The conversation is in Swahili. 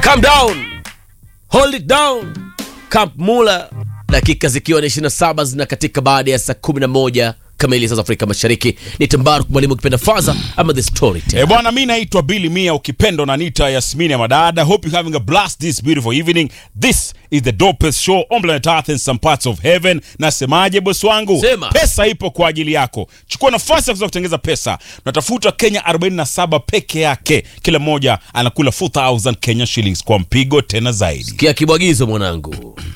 calm down hold it down camp mula dakika zikiwa ni 27 zina katika baada ya saa 11 kamili saa za afrika mashariki ni tambaru mwalimu ukipenda faza ama the story E bwana, mi naitwa Billy Mia, ukipenda unaniita Yasmini ya Madada. Hope you having a blast this beautiful evening. This is the dopest show on planet Earth and some parts of heaven. Nasemaje bosi wangu? Sema. Pesa ipo kwa ajili yako. Chukua nafasi ya kuweza kutengeza pesa. Tunatafuta Kenya 47 peke yake, kila mmoja anakula 4000 Kenya shillings kwa mpigo tena zaidi. kia kibwagizo mwanangu